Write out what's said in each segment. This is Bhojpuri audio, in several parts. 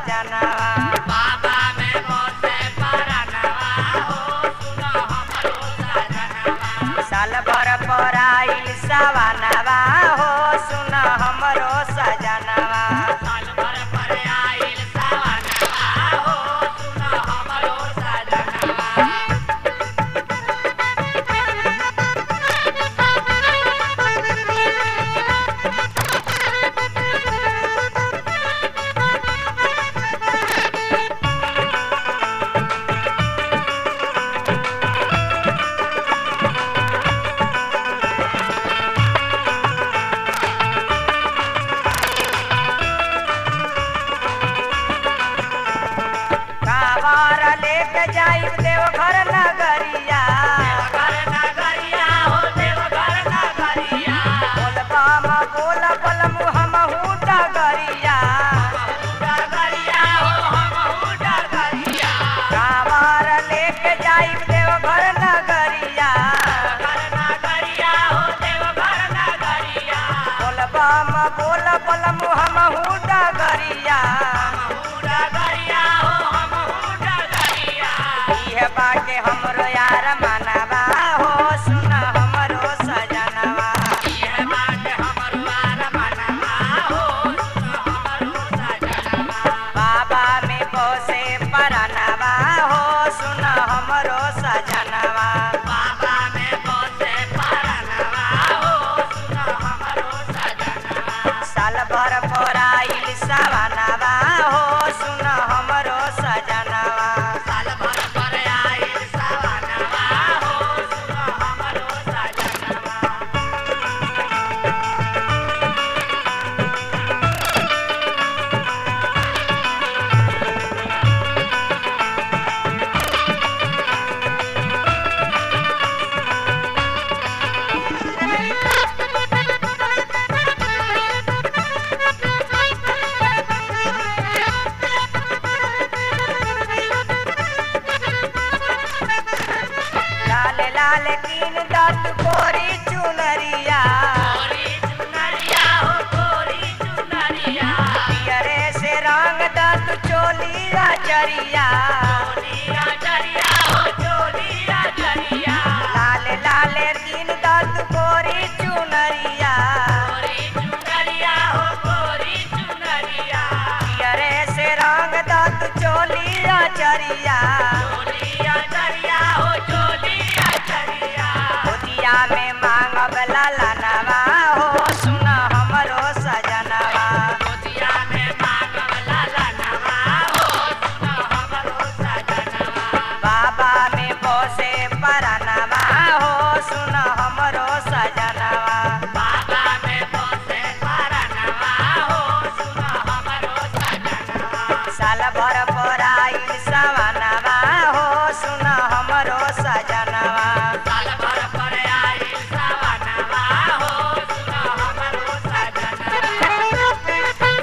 सजनवा बाबा में बसे परनवा हो सुनो हमरो सजनवा साल भर पर आइल सवनवा हो सुन हमरो सजनवा साल भर पर आइल सवनवा हो सुनो हमरो सजनवा कावर लेके जाइब देवघर नगरिया देवघर नगरिया हो देवघर नगरिया बोलबम बोल बलम हमहू डगरिया डगरिया हो हमहू डगरिया कावर लेके जाइब देवघर नगरिया देवघर नगरिया हो देवघर नगरिया बोलबम बोल बलम हमहू डगरिया हमहू डगरिया हो हमहू डगरिया इह बाके हमरो यार मनवा हो सुन हमरो सजनवा ये बात हमरो आर मनवा हो सुनो हमरो सजनवा बाबा में बसे परनवा हो सुन हमरो सजनवा बाबा में बसे परनवा हो सुनो हमरो सजनवा साल भर पर आइल सवनवा हो सुन हमरो सजनवा साल भर पर आइल सवनवा हो सुनो हमरो सजनवा लाल लाल कीन दत कोरी चुनरिया गोरी चुनरिया हो गोरी चुनरिया पियरे से रंग दत चोलिया जरिया चोलिया जरिया हो चोलिया जरिया लाल लाल कीन दत कोरी चुनरिया गोरी चुनरिया हो गोरी चुनरिया पियरे से रंग दत चोलिया जरिया चोलिया जरिया हो चोलिया जरिया गोदिया में मांगब लालनवा हो सुन हमरो सजनवा गोदिया में मांगब लालनवा हो सुनो हमरो सजनवा बाबा में बसे परनवा हो सुन हमरो सजनवा बाबा में बसे परनवा हो सुनो हमरो सजनवा साल भर पर आइल सवनवा हो सुन हमरो सजनवा साल भर पर आइल सवनवा हो सुनो हमरो सजनवा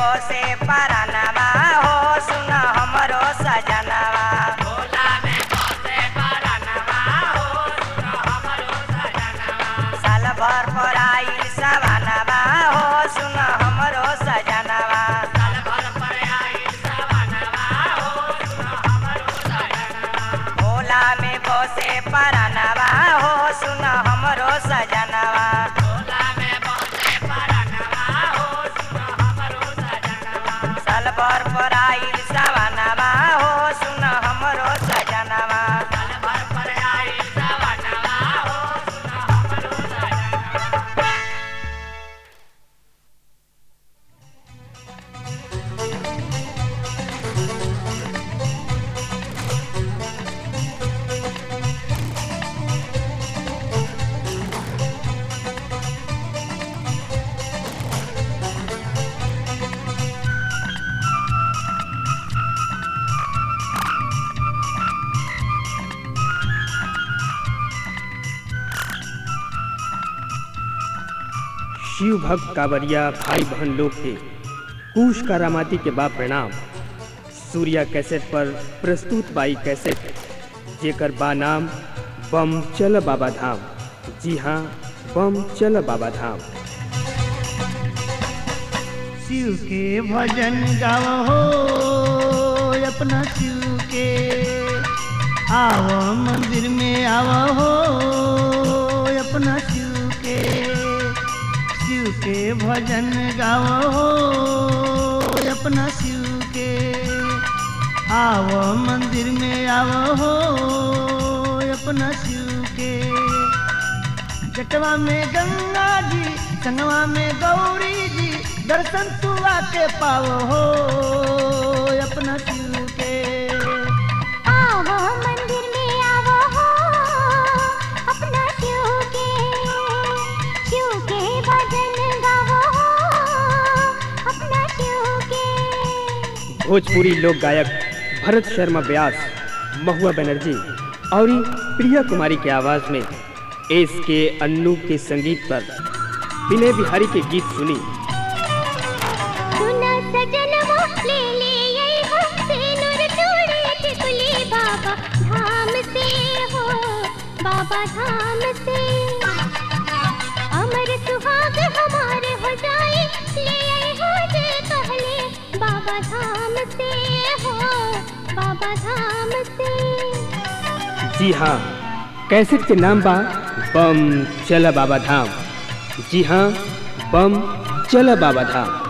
बसे परानवा हो सुन हमरो सजनवा भोला में बसे परनवा हो सुन हमरो सजनवा साल भर पर आइल सवानवा हो सुन हमरो सजनवा साल भर पर आइल सवनवा हो सुन हमरो सजनवा भोला में बसे परानवा हो सुन हमरो सजनवा भोला में बसे परनवा हो सुन हमरो सजनवा साल भर पर आइल सवानवा हो सुन हमरो सजनवा साल भर पर आइल सवनवा हो सुन हमरो सजनवा शिव भक्त कांवरिया भाई बहन लोग के कुश करामाती के बा प्रणाम सूर्या कैसेट पर प्रस्तुत बाई कैसेट जेकर बा नाम बम चल बाबा धाम जी हाँ बम चल बाबा धाम शिव के भजन गाओ हो अपना शिव के आओ मंदिर में आओ हो अपना शिव के शिव के भजन गाओ हो अपना शिव के आओ मंदिर में आओ हो अपना शिव के जटवा में गंगा जी संगवा में गौरी जी दर्शन तू आके पाओ हो अपना शिव के आवो मंदिर में आवो हो अपना शिव के शिव के भजन गावो हो अपना शिव के भोजपुरी लोक गायक भरत शर्मा व्यास महुआ बनर्जी और प्रिया कुमारी के आवाज में एस के अन्नू के संगीत पर विनय बिहारी के गीत सुनी सुना सजन वो ले ले ये हमसे नूर तोड़े टिकुली बाबा धाम से हो बाबा धाम से अमर सुहाग हमारे हो जाए ले आए हो जे कहले बाबा धाम से हो बाबा धाम से जी हाँ कैसेट के नाम बा बम चल बाबा धाम जी हाँ बम चल बाबा धाम